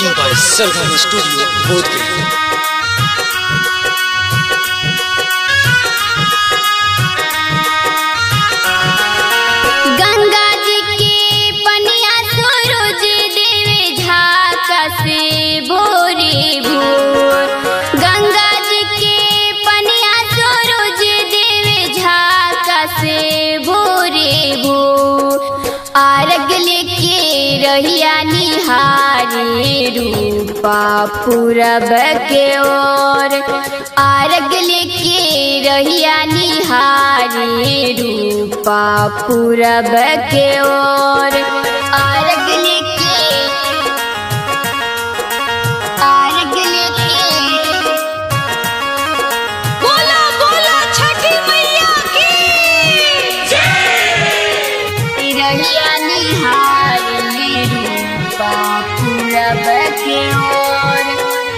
Recording by Sargama Studio, Bodhgaya. Ganga जी के पनिया सूरज देवे झाका से भोरे भोर गंगा जी के पनिया सूरज देवे झाका से भोरे भोर आरग लेके रहिया निहारे रूपा पूरब के ओर आरग लेके रहिया निहारे रूपा पूरब के ओर आरग लेके आरग लेके बोला बोला छठी मैया की रहिया निहारे रूपा पूरब के ओर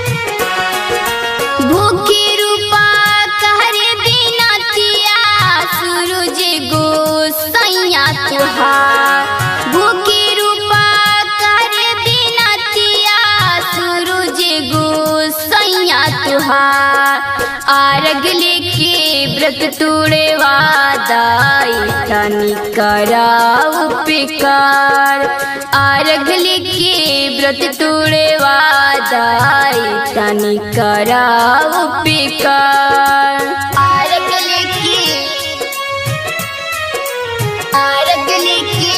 भूखी रूपा कहरे बिना तिया सूरज गोसैया तुहार भूखी रूपा कहरे बिना तिया सूरज गोसैया तुहार आरग लेके व्रत तोड़े वादाई तनी कराऊ पिकार आरग लेके व्रत तोड़े वादाई तनी कराऊ पिकार आरग लेके आरग लेके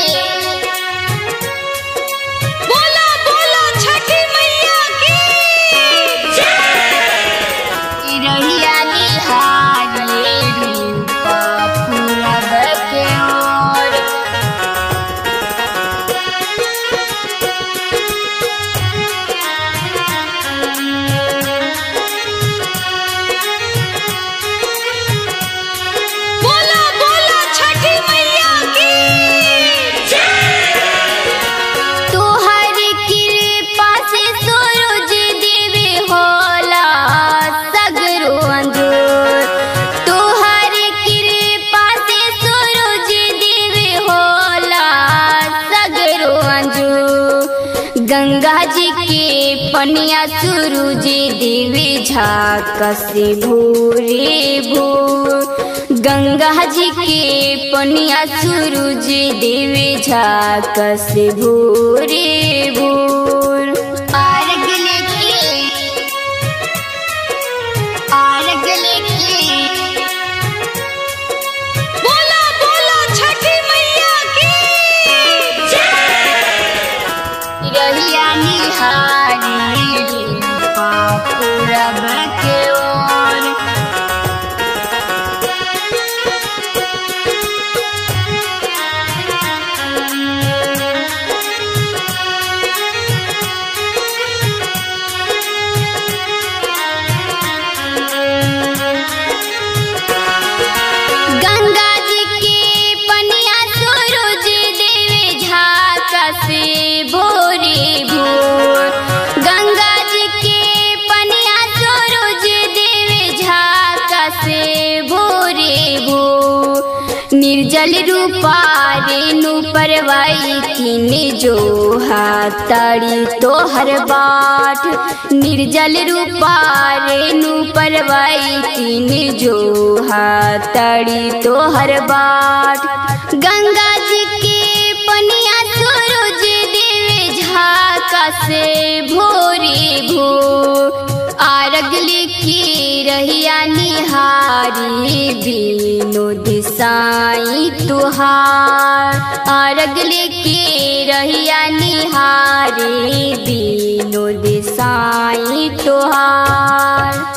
बोला बोला छठी मैया की रहिया निहारे रूपा पूरब के ओर बोला बोला छठी मैया की तोहर कृपा से सूरज देवे होला सगरो अंजोर तोहर कृपा से सूरज देवे होला सगरो अंजोर गंगा जी के पनिया सूरज देवे झाका से भोरे भोर गंगा जी के पनिया सूरज देवे झाका से भोरे भोर आरग लेके आरग लेके बोला बोला छठी मैया की रहिया निहारी रूपा पूरब के ओर गंगा जी के पनिया सूरज देवे झाका से भोरे भोर गंगा जी के पनिया सूरज देवे झाका से भोरे भोर निर्जल रूपा रेणु परवाई किन जो हाथड़ी तोहर बाट निर्जल रूपा रेणु परवाई किन जो हाथड़ी तोहर बाट गंगा जी के पनिया सूरज देवे झाका से भोरे भोर आरग लेके रहिया निहारी विनोद साई तुहार आरग लेके रहिया निहारी विनोद साई तुहार